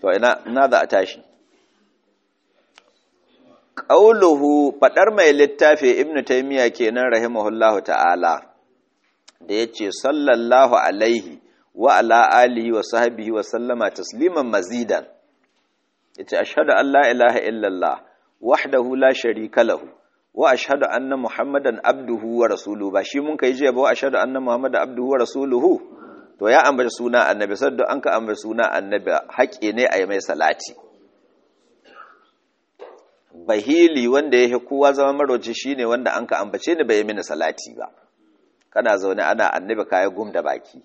to ina ina za a tashi qauluhu fadar mai littafi ibnu taymiya kenan rahimahullahu ta'ala da yace sallallahu alaihi wa ala alihi wa sahbihi wa sallama tasliman mazidan yace ashhadu an la ilaha illallah wahdahu la sharika lahu wa ashhadu anna muhammadan abduhu wa rasuluhu ba shi mun kai jiya ba wa ashhadu anna muhammadan abduhu wa rasuluhu to ya ambaci suna annabi sadda an ka ambaci suna annabi haƙe ne a yi mai salati bahili wanda yake kowa zama maroci shine wanda an ka ambace ni bai mini salati ba kana zaune ana annabi kayan gum da baki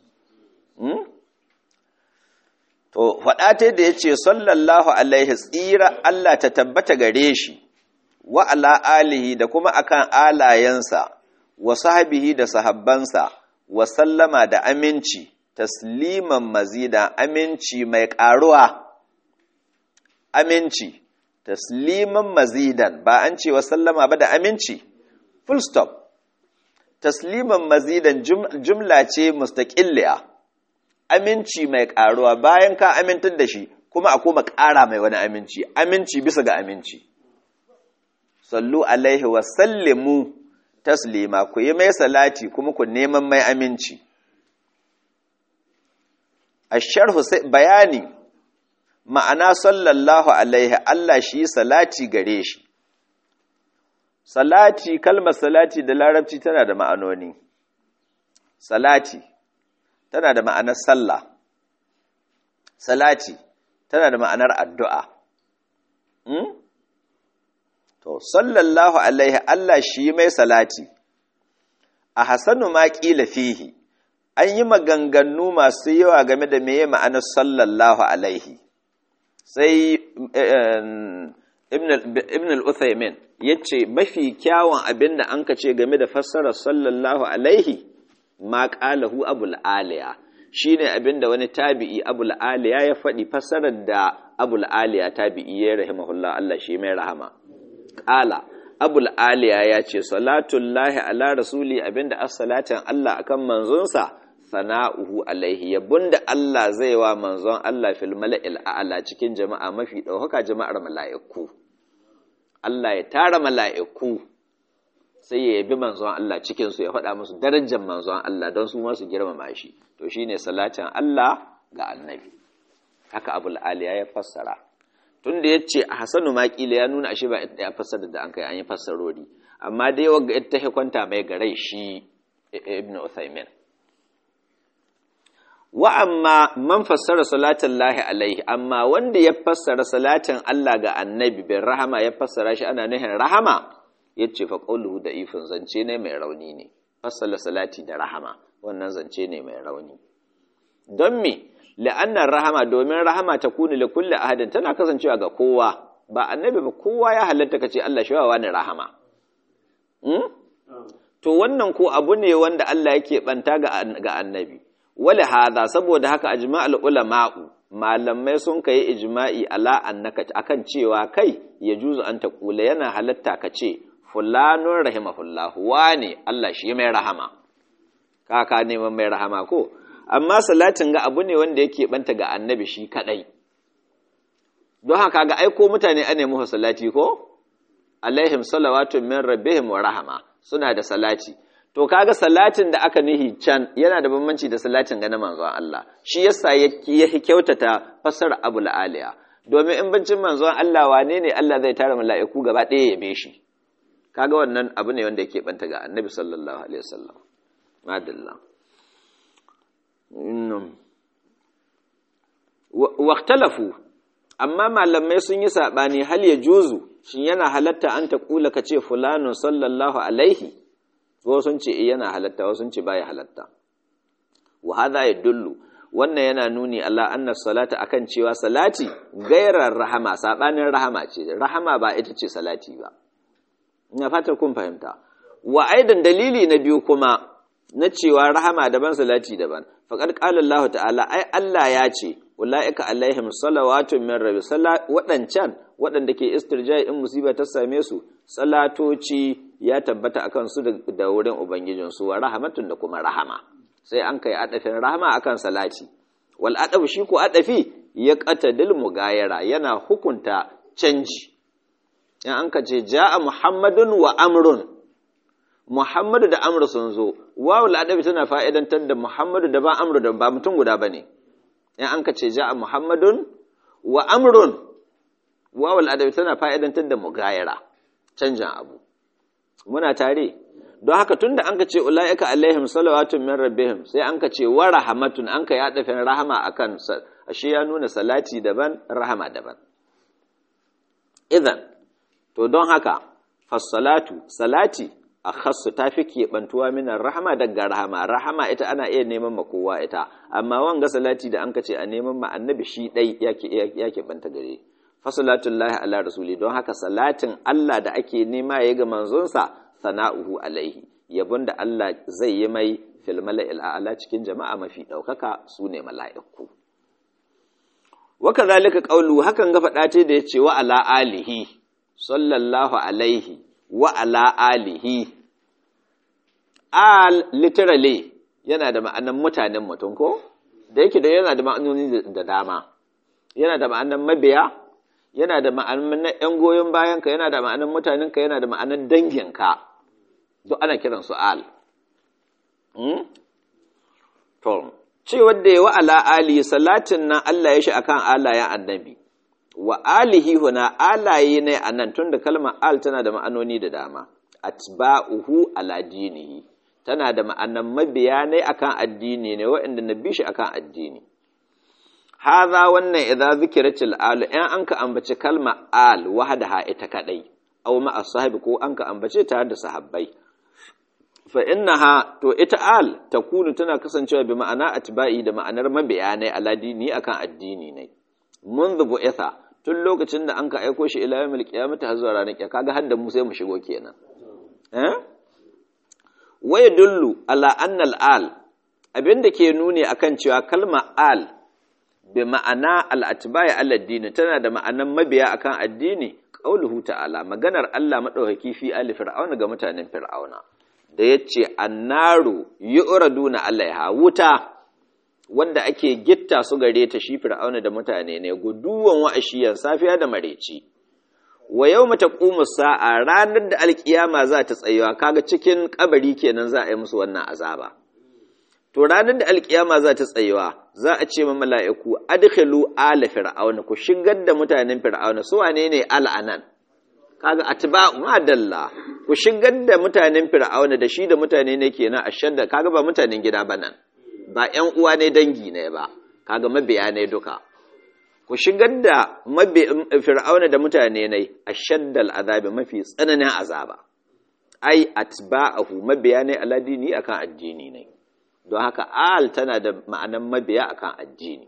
to faɗa ta da ya ce sallallahu alaihi tsira Allah ta tabbata gare shi wa ala alihi da kuma akan alayensa wa sahabihi da sahabbansa wa sallama da aminci tasliman mazida aminci mai ƙaruwa aminci tasliman mazidan ba an ce wa sallama ba da aminci full stop tasliman mazidan jumla ce mustaƙilliya aminci mai ƙaruwa bayan ka amintar da shi kuma a koma ƙara mai wani aminci aminci bisa ga aminci sallu alaihi wa sallimu taslima ku yi mai salati kuma ku neman mai aminci asharhu bayani ma'ana sallallahu alaihi Allah shi salati gare shi salati kalmar salati da larabci tana da ma'anoni salati tana da ma'anar sallah salati tana da ma'anar addu'a hmm? to sallallahu alaihi Allah shi mai salati a hasanu ma ƙila fihi an yi maganganu masu yawa game da meye ma'anar sallallahu alaihi sai ibn al-uthaymin ya ce mafi kyawun abin da an ka ce game da fassarar sallallahu alaihi ma ƙalahu abul aliya shi ne abin da wani tabi'i abul aliya ya faɗi fassarar da abul aliya tabi'i ya rahimahullah Allah shi mai rahama ƙala abul aliya ya ce salatullahi ala rasuli abinda as-salatin Allah akan manzonsa sana'uhu alaihi yabunda Allah zai wa manzon Allah fil mala'il a'la cikin jama'a mafi ɗaukaka jama'ar mala'iku Allah ya tara mala'iku sai ya yabi manzon Allah cikin su ya faɗa musu darajar manzon Allah don su ma su girmama shi to shine salatin Allah ga annabi haka abul aliya ya fassara tunda yace a hasanu maƙila ya nuna ashe ba ya fassara da an kai an yi fassarori amma dai wagga ita kwanta mai garai shi ibnu Uthaymin wa amma man fassara salatin lahi alaihi amma wanda ya fassara salatin Allah ga annabi bin rahama ya fassara shi ana nuhin rahama ya ce fa ƙauluhu da ifin zance ne mai rauni ne fassara salati da rahama wannan zance ne mai rauni don me la'annar rahama domin rahama ta kuni li kulli ahadin tana kasancewa ga kowa ba annabi ba kowa ya halatta kace Allah shi wa ne rahama to wannan ko abu ne wanda Allah yake banta ga annabi wale hada saboda haka ajma'ul ulama'u malamai sun kai ijma'i ala annaka akan cewa kai ya juzu an taqula yana halatta ka ce fulanun rahimahullahu wane Allah shi mai rahama kaka neman mai rahama ko amma salatin ga abu ne wanda yake banta ga annabi shi kadai don haka ga aiko mutane ane muhu salati ko alaihim salawatu min rabbihim wa rahama suna da salati to kaga salatin da aka nihi can yana da bambanci da salatin ga na manzon Allah shi yasa ya kyautata fasar abul aliya domin in bancin manzon Allah wane ne Allah zai tara mala'iku gaba ɗaya ya be shi kaga wannan abu ne wanda yake banta ga annabi sallallahu alaihi wasallam madalla waqtalafu amma malamai sun yi sabani hal ya juzu shin yana halatta an ta kula ka ce fulanun sallallahu alaihi wasu sun ce yana halatta wasu sun ce baya halatta wa hadha yadullu wannan yana nuni Allah anna salata akan cewa salati gairar rahama sabanin rahama ce rahama ba ita ce salati ba ina fatar kun fahimta wa aidan dalili na biyu kuma na cewa rahama daban salati daban faqad qala Allah ta'ala ai Allah ya ce ulaika alaihim salawatun min rabbi wadancan wadanda ke istirjai in musiba ta same su salatoci ya tabbata akan su da wurin ubangijin su wa rahmatun da kuma rahama sai an kai adafin rahama akan salati wal adabu shi ko adafi ya qatadil mugayara yana hukunta canji in an ka ce ja'a muhammadun wa amrun muhammadu da amru sun zo wawu al'adabi tana fa'idantar da muhammadu da ba amru da ba mutum guda bane in an ka ce ja'a muhammadun wa amrun wawu al'adabi tana fa'idantar da mugayara canjin abu muna tare don haka tunda an ka ce ula'ika alaihim salawatun min rabbihim sai an ka ce wa rahamatun an ka yaɗa fin rahama akan ashe ya nuna salati daban rahama daban idan to don haka fassalatu salati a khassu ta fi keɓantuwa minan rahama daga rahama rahama ita ana iya neman ma kowa ita amma wanga salati da an ka ce a neman ma annabi shi ɗai ya keɓanta gare fasalatullahi ala rasuli don haka salatin Allah da ake nema ya ga manzonsa sana'uhu alaihi yabon da Allah zai yi mai fil mala'il a'la cikin jama'a mafi ɗaukaka su ne mala'iku waka zalika ƙaulu hakan ga faɗa ce da ya ce wa ala alihi sallallahu alaihi wa ala alihi al literally yana da ma'anan mutanen mutum ko da yake da yana da ma'anoni da dama yana da ma'anan mabiya yana da ma'anan ‘yan goyon bayanka yana da ma'anan mutanenka yana da ma'anan danginka duk ana kiran su al to ce wadda ya wa ala ali salatin nan Allah ya shi akan alayen annabi wa alihi huna alaye ne a nan tun da kalmar al tana da ma'anoni da dama atba'uhu ala dinihi tana da ma'anan mabiya ne akan addini ne waɗanda na bi shi akan addini haza wannan idza zikiratil al in an ka ambaci kalma al wahdaha ita kadai aw ma ashabi ko an ka ambace tare da sahabbai fa innaha to ita al takunu tana kasancewa bi ma'ana atba'i da ma'anar mabiya ne ala dini akan addini ne منذ bu'itha tun lokacin da an ka aiko shi ila yawmil qiyamati har zuwa ranar kiyama kaga har da mu sai mu shigo kenan eh waya dullu ala anna al abinda ke nuni akan cewa kalma al bi ma'ana al-atba'i ala dini tana da ma'anan mabiya akan addini qauluhu ta'ala maganar Allah madaukaki fi ali fir'auna ga mutanen fir'auna da yace annaru yu'raduna alaiha wuta wanda ake gitta su gare ta shi fir'auna da mutane ne guduwan wa'ashiyan safiya da mareci wa yau mata sa'a ranar da alkiyama za ta tsayuwa kaga cikin kabari kenan za a yi musu wannan azaba to ranar da alkiyama za ta tsayuwa za a ce ma mala'iku adkhilu ala fir'auna ku shigar da mutanen fir'auna su wane ne al'anan kaga atba'u madalla ku shigar da mutanen fir'auna da shi da mutane ne kenan ashadda kaga ba mutanen gida ba nan ba ‘yan uwa ne dangi ne ba, kaga mabiya ne duka. Ku shigar da fir'auna da mutane ne a shaddal azabi mafi tsananin azaba, ai, atba'ahu mabiya ne aladini akan addini ne, don haka al tana da ma'anan mabiya akan addini.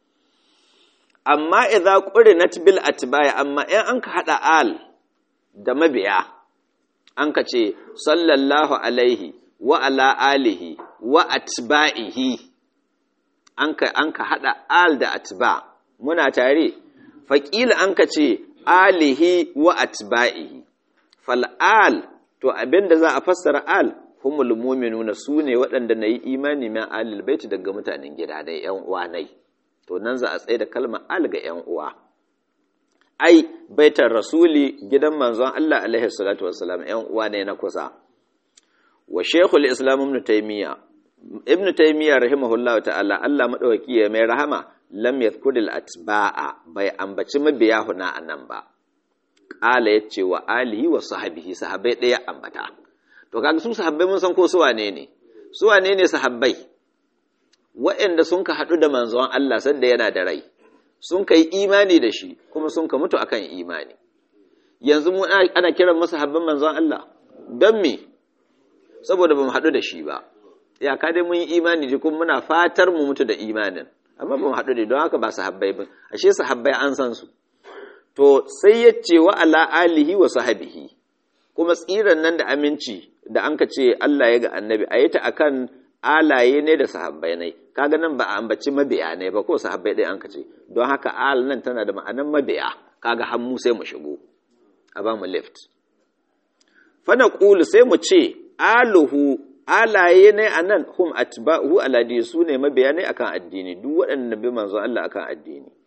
Amma idza qurinat bil atba'i amma in an ka haɗa al da mabiya, an ka ce, sallallahu alaihi wa ala alihi wa atba'ihi an ka an ka hada al da atba muna tare faqila an ka ce alihi wa atba'ihi fal al to abinda za a fassara al humul mu'minuna sune waɗanda nayi imani min alil baiti daga mutanen gida dai ƴan uwa nai to nan za a tsaye da kalmar al ga ƴan uwa ai baitar rasuli gidan manzon Allah alaihi salatu wassalam ƴan uwa ne na kusa wa shekul islam ibn taymiya ibn taymiya rahimahullahu ta'ala Allah madaukaki ya mai rahama lam yadhkur al atba'a bai ambaci mabiya huna anan ba qala yace wa alihi wa sahbihi sahabbai daya ambata to kaga su sahabbai mun san ko su wane ne su wane ne sahabbai waɗanda sun ka haɗu da manzon Allah sanda yana da rai sun kai imani da shi kuma sun ka mutu akan imani yanzu mu ana kiran masu habban manzon Allah don me saboda ba mu haɗu da shi ba ya ka dai mun yi imani ji kuma muna fatar mu mutu da imanin amma ba mu haɗu da don haka ba sahabbai ba ashe sahabbai an san su to sai ya ce wa ala alihi wa sahabihi kuma tsiran nan da aminci da an ka ce Allah ya ga annabi a yi ta akan alaye ne da sahabbai ne kaga nan ba a ambaci mabiya ne ba ko sahabbai ɗaya an ka ce don haka al nan tana da ma'anan mabiya kaga hannu sai mu shigo a ba mu lift fana ƙulu sai mu ce aluhu alaye ne a nan hum atba'uhu aladi su ne mabiya ne akan addini duk waɗanda bi manzo Allah akan addini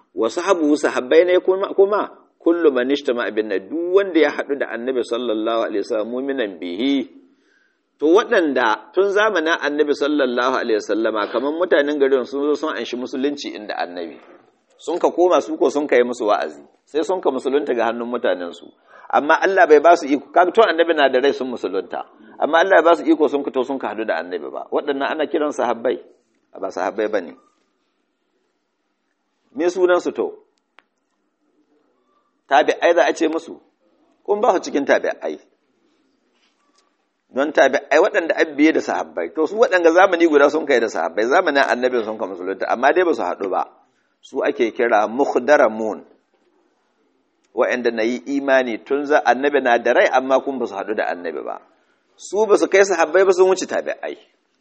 wasu habu sahabbai ne kuma kuma kullu man ishtama abin duk wanda ya hadu da annabi sallallahu alaihi wasallam mu'minan bihi to waɗanda tun zamanin annabi sallallahu alaihi wasallama kamar mutanen garin sun zo sun anshi musulunci inda annabi sun ka koma su ko sun kai musu wa'azi sai sun ka musulunta ga hannun mutanen su amma Allah bai ba su iko kaga to annabi na da rai sun musulunta amma Allah ya ba su iko sun fito sun ka hadu da annabi ba waɗannan ana kiran sahabbai ba sahabbai bane me sunan su to tabi'ai za a ce musu kun ba su cikin tabi'ai don tabi'ai waɗanda an biye da sahabbai to su waɗanda zamani guda sun kai da sahabbai zamanin annabin sun ka musulunta amma dai ba su haɗu ba su ake kira mukhdaramun waɗanda na yi imani tun za annabi na da rai amma kun ba su haɗu da annabi ba su ba su kai sahabbai ba sun wuce tabi'ai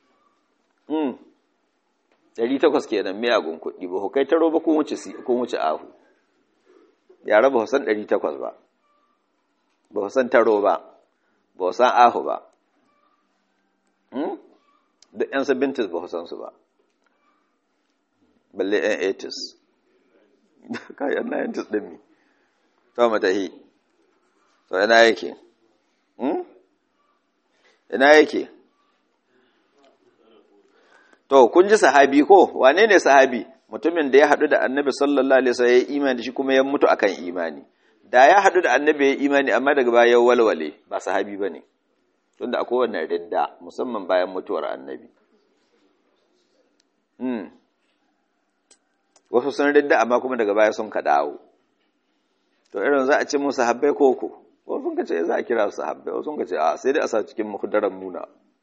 ɗari takwas kenan miyagun kuɗi ba ku kai taro ba kun wuce ahu yara ba san ɗari takwas ba ba san taro ba ba san ahu ba da ‘yan sabintis ba san su ba balle ‘yan etis kayan na yantis ɗin mi ta matahi to ina yake ina yake to kun ji sahabi ko wane ne sahabi mutumin da ya haɗu da annabi sallallahu alaihi wasallam ya yi imani shi kuma ya mutu akan imani da ya haɗu da annabi ya yi imani amma daga baya ya walwale ba sahabi bane tunda akwai wannan ridda musamman bayan mutuwar annabi hmm wasu sun ridda amma kuma daga baya sun ka dawo to irin za a ce musu sahabbai koko wasu sun ka ce za a kira su sahabbai wasu sun ka ce a sai dai a sa cikin muhdaran muna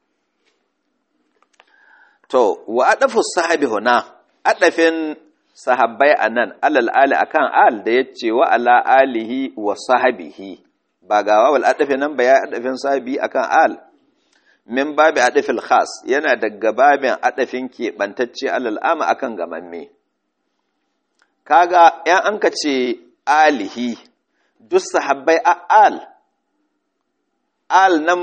to wa adafu sahabi huna adafin sahabbai anan alal ali akan al da yace wa ala alihi wa sahabihi ba ga wawal adafi nan ba ya adafin sahabi akan al min babi adafil khas yana daga babin adafin keɓantacce alal ama akan gamamme kaga yan an ka ce alihi duk sahabbai a al al nan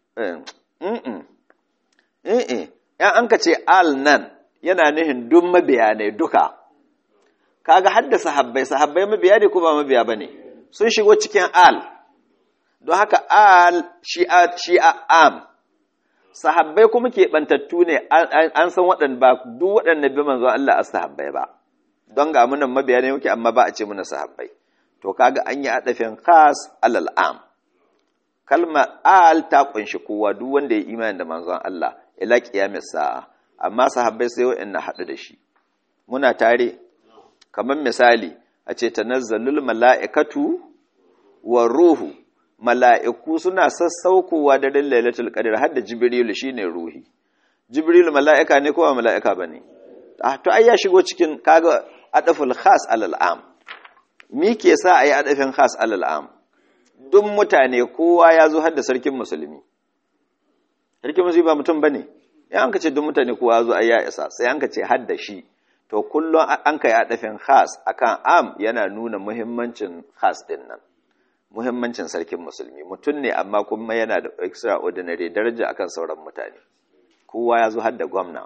eh ‘yan an ka ce al nan yana nihin duk mabiya ne duka, kaga hadda sahabbai, sahabbai mabiya ne kuma mabiya ba ne, sun shigo cikin al, don haka al shi a am, sahabbai kuma keɓantattu ne an san waɗanda ba duk waɗanda bi manzo Allah a sahabbai ba, don ga munan mabiya ne muke amma ba a ce muna sahabbai, to kaga an yi aɗafin khas alal am. Kalma al ta ƙunshi kowa duk wanda ya imani da manzon Allah. ila ƙiyamis sa'a amma sahabbai sai wa'in haɗu da shi muna tare kamar misali a ce tanazzalul mala'ikatu wa ruhu mala'iku suna sassaukowa da rin lailatul qadr har da jibrilu shine ruhi jibrilu mala'ika ne ko ba mala'ika bane ah to ai ya shigo cikin kaga adaful khas alal am mi ke sa ayi adafin khas alal am duk mutane kowa ya zo har da sarkin musulmi sarkin musulmi ba mutum bane in an ka ce duk mutane kowa zo ai ya isa sai an ka ce har da shi to kullum an kai adafin khas akan am yana nuna muhimmancin khas din nan muhimmancin sarkin musulmi mutum ne amma kuma yana da extraordinary daraja akan sauran mutane kowa ya zo har da gwamna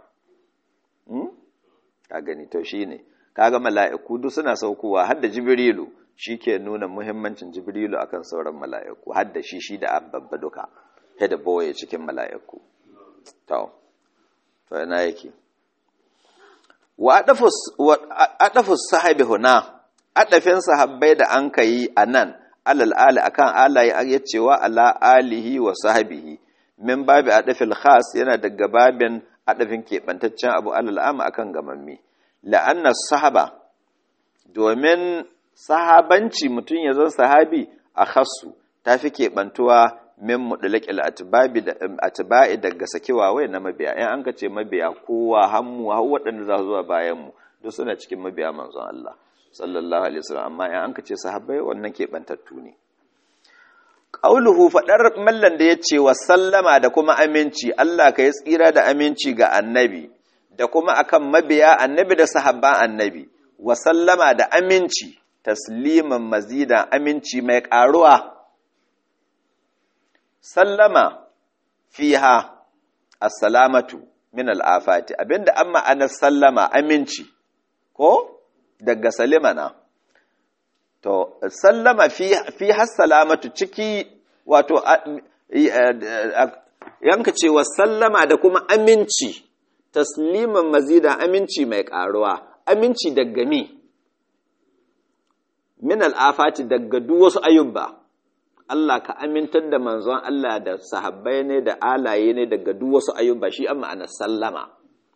ka gani to shine kaga mala'iku duk suna saukowa har da jibrilu shi ke nuna muhimmancin jibrilu akan sauran mala'iku har da shi shi da babba duka head boye cikin mala'iku to to ina yake wa adafus sahabi huna adafin sahabbai da an kai anan alal ali akan alaye ya cewa ala alihi wa sahabihi min babi adafil khas yana daga babin adafin keɓantaccen abu alal ama akan gamammi la'anna sahaba domin sahabanci mutum ya zan sahabi a khassu ta fi keɓantuwa min mudulakil atba'i daga sakewa wai na mabiya in an ka ce mabiya kowa hammu har waɗanda za su zuwa bayan mu duk suna cikin mabiya manzon Allah sallallahu alaihi wasallam amma in an ka ce sahabbai wannan keɓantattu ne qauluhu fadar mallan da yace wa sallama da kuma aminci Allah ka yi tsira da aminci ga annabi da kuma akan mabiya annabi da sahabban annabi wa sallama da aminci tasliman mazidan aminci mai karuwa sallama fiha assalamatu min al'afati abinda an ma'anar sallama aminci ko daga salimana to sallama fi fi hassalamatu ciki wato yanka cewa sallama da kuma aminci tasliman mazida aminci mai karuwa aminci daga mi min al'afati daga duk wasu ayyuba Allah ka amintar da manzon Allah da sahabbai ne da alaye ne daga duk wasu ayyuba shi an ma'anar sallama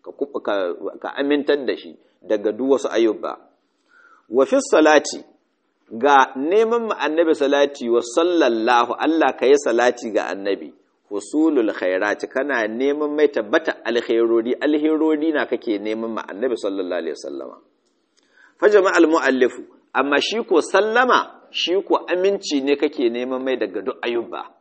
ka amintar da shi daga duk wasu ayyuba wa fi salati ga neman annabi salati wa sallallahu Allah ka yi salati ga annabi husulul khairati kana neman mai tabbata alkhairori alherori na kake neman ma annabi sallallahu alaihi wasallama fa jama'al muallifu amma shi ko sallama shi ko aminci ne kake neman mai daga duk ayyuba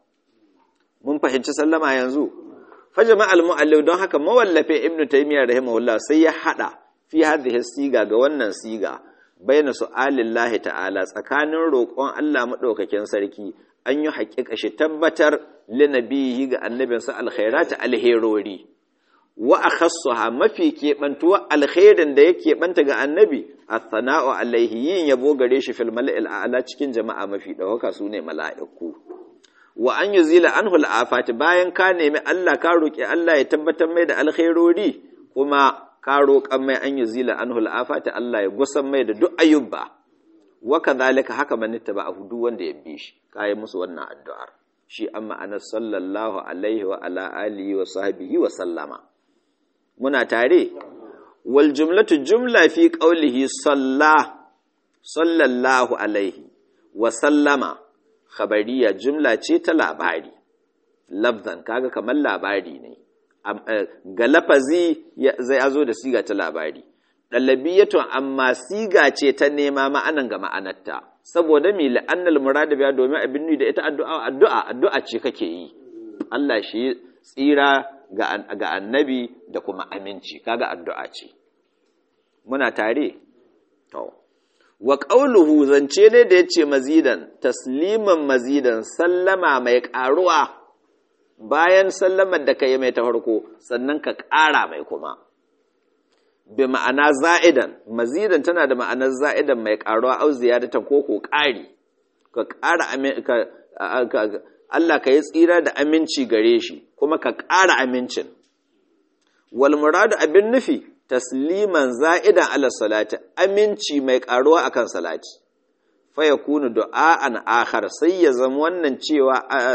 mun fahimci sallama yanzu fa jama'al muallif don haka mawallafe ibnu taymiyyah rahimahullah sai ya hada fi hadhihi siga ga wannan siga baina su'alillahi ta'ala tsakanin roƙon Allah madaukakin sarki an yi haƙiƙa shi tabbatar linabihi ga annabinsa alkhairata alherori wa akhassuha mafi keɓantuwa alkhairin da ya keɓanta ga annabi athana'u alaihi yin yabo gare shi fil mala'il a'la cikin jama'a mafi ɗaukaka su ne mala'iku wa an yuzila anhu al'afati bayan ka nemi Allah ka roƙi Allah ya tabbatar mai da alkhairori kuma ka roƙan mai an yuzila anhu al'afati Allah ya gusan mai da duk ayyuba wa kadhalika haka man ittaba duk wanda ya bi shi kai musu wannan addu'ar shi amma ana sallallahu alaihi wa ala alihi wa sahbihi wa sallama muna tare wal jumlatu jumla fi qawlihi salla sallallahu alaihi wa sallama khabariya jumla ce ta labari lafzan kaga kamar labari ne ga lafazi zai zo da siga ta labari ɗalabiyatun amma siga ce ta nema ma'anan ga ma'anarta saboda mi la'annal murada biya domin abin da ita addu'a addu'a addu'a ce kake yi Allah shi tsira ga annabi da kuma aminci kaga addu'a ce muna tare to wa qauluhu zance ne da yace mazidan tasliman mazidan sallama mai karuwa bayan sallamar da kai mai ta farko sannan ka ƙara mai kuma bi ma'ana za'idan mazidan tana da ma'anar za'idan mai karuwa au ziyadatan ko ko ƙari ka ƙara Allah ka yi tsira da aminci gare shi kuma ka ƙara amincin wal muradu abin nufi tasliman za'idan ala salati aminci mai karuwa akan salati fa yakunu du'a'an akhar sai ya zama wannan cewa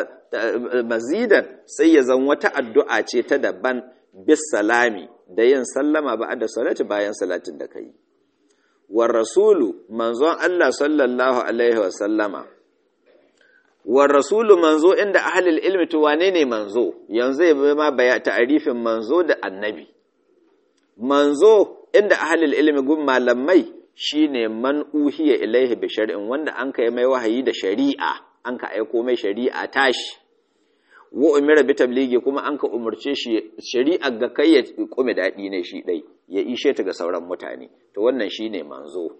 mazidan sai ya zama wata addu'a ce ta daban bis salami da yin sallama ba da salati bayan salatin da kai war rasulu manzon Allah sallallahu alaihi wa sallama war rasulu manzo inda ahlul ilmi to wane ne manzo yanzu ya ma baya ta'arifin manzo da annabi manzo inda ahlul ilmi gun malamai shine man uhiya ilaihi bi shar'in wanda an kai mai wahayi da shari'a an ka aiko mai shari'a tashi wa umira bi tabligi kuma an ka umurce shi shari'a ga kai ya kume dadi ne shi dai ya ishe ta ga sauran mutane to wannan shine manzo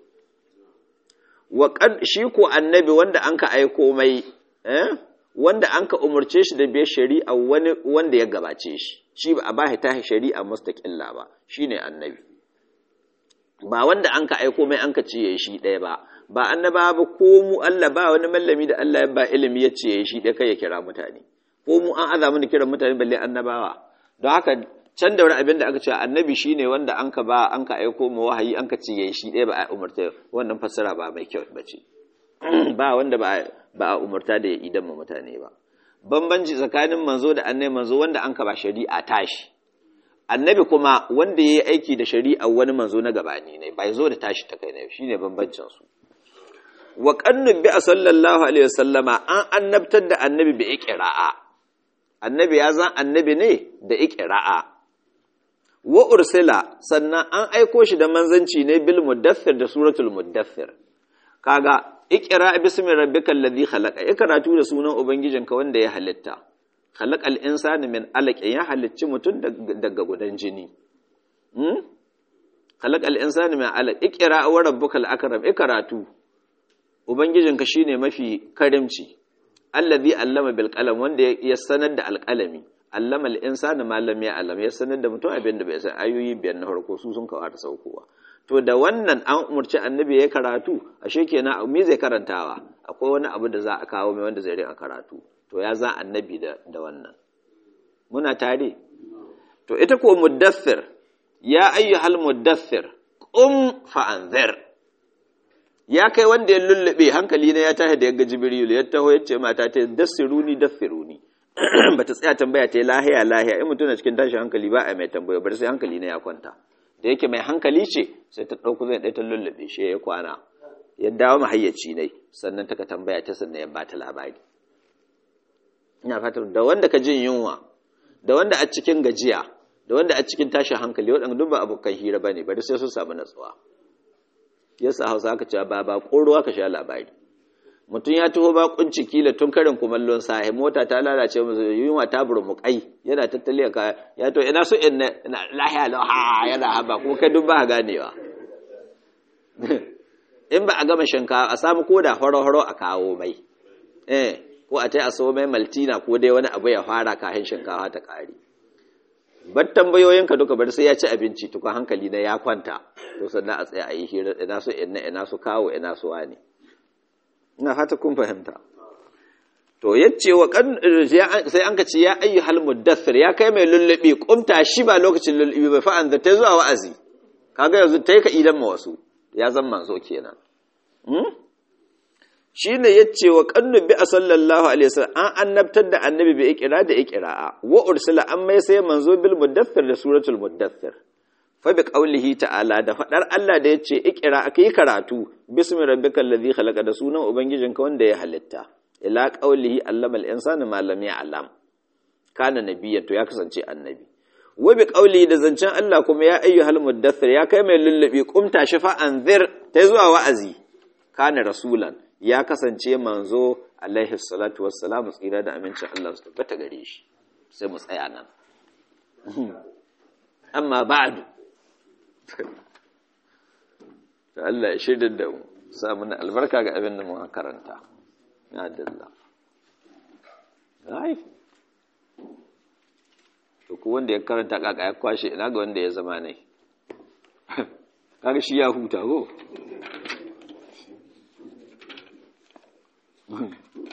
wa qad shi ko annabi wanda an ka aiko mai eh wanda an ka umurce shi da biyar shari'a wani wanda ya gabace shi shi ba a ba ta shari'a mustaqilla ba shine annabi ba wanda an ka aiko mai an ka ce yayi shi ɗaya ba ba annaba ba ko mu Allah ba wani mallami da Allah ya ba ilimi ya ce yayi shi ɗaya kai ya kira mutane ko mu an aza mana kiran mutane balle annabawa don haka can da wani abin da aka ce annabi shine wanda an ka ba an ka aiko mu wahayi an ka ce yayi shi ɗaya ba a umarta wannan fassara ba mai kyau ba ce ba wanda ba ba a umarta da ya idan mu mutane ba bambanci tsakanin manzo da annabi manzo wanda an ka ba shari'a tashi annabi kuma wanda ya yi aiki da shari'a wani manzo na gabani ne bai zo da tashi ta kai ne shine bambancin su wa qannu bi sallallahu alaihi wasallama an annabtar da annabi bi iqra'a annabi ya zan annabi ne da iqra'a wa ursila sannan an aiko shi da manzanci ne bil muddathir da suratul muddathir kaga iqra bismi rabbikal ladhi khalaqa ikratu da sunan ubangijinka wanda ya halitta khalaqal insana min alaq ya halicci mutum daga gudan jini hmm khalaqal insana min alaq iqra wa rabbukal akram ikratu ubangijinka shine mafi karimci allazi allama bil qalam wanda ya sanar da alqalami allama al insana ma lam ya'lam ya sanar da mutum abin da bai san ayoyi biyar na farko su sun kawo ta saukowa to da wannan an umarci annabi ya karatu ashe kenan me zai karantawa akwai wani abu da za a kawo mai wanda zai rika karatu to ya za annabi da da wannan muna tare to ita ko muddathir ya ayyuhal muddathir qum fa anzir ya kai wanda ya lullube hankali na ya tashi da yaga jibril ya taho ya ce mata ta dassiruni dassiruni bata tsaya tambaya ta lahiya lahiya in mutum na cikin tashin hankali ba a mai tambaya bari sai hankali na ya kwanta da yake mai hankali ce sai ta ɗauko zai ɗaya ta lullube shi ya kwana ya dawo mahayyaci ne sannan ta ka tambaya ta sannan ya bata labari ina fatar da wanda ka jin yunwa da wanda a cikin gajiya da wanda a cikin tashin hankali waɗanda duk ba abokan hira ba ne bari sai sun samu natsuwa yasa hausa aka ce ba ba ruwa ka sha labari mutum ya taho bakunci kila tun karin kumallon sahi mota ta lalace musu yunwa ta burmukai yana tattali ka ya to ina so in lahiya laha yana haba kuma kai duk ba ganewa in ba a gama shinkawa a samu koda horo-horo a kawo mai eh ko a tai a so mai maltina ko dai wani abu ya fara kafin shinkawa ta kare bar tambayoyinka duka bar sai ya ci abinci tukun hankali na ya kwanta to sannan a tsaya a yi hira ina so ina ina so kawo ina so wani ina fata kun fahimta to yace wa kan sai an ka ce ya ayyuhal muddathir ya kai mai lullubi kumta shi ba lokacin lullubi ba fa an ta zuwa wa'azi kaga yanzu tai ka idan ma wasu ya zan manzo kenan hmm? shine yace wa kannu bi sallallahu alaihi wasallam an annabtar da annabi bi ikra da ikra'a wa ursila an mai sai manzo bil muddathir da suratul muddathir fa bi qaulihi ta'ala da fadar Allah da yace ikra akai karatu bismi rabbikal ladhi khalaqa da sunan ubangijinka wanda ya halitta ila qaulihi allama al insana ma lam ya'lam kana nabiyyan to ya kasance annabi wa bi qaulihi da zancen Allah kuma ya ayyuhal muddathir ya kai mai lullubi kumta shafa anzir ta zuwa wa'azi kana rasulan ya kasance manzo alaihi salatu wassalamu tsira da amincin Allah su tabbata gare shi sai mu tsaya nan amma ba'du to Allah ya shirya da mu sa mana albarka ga abin da mu karanta ya dalla ai to ku wanda ya karanta kaka ya kwashe ina ga wanda ya zama ne kaga shi ya huta ko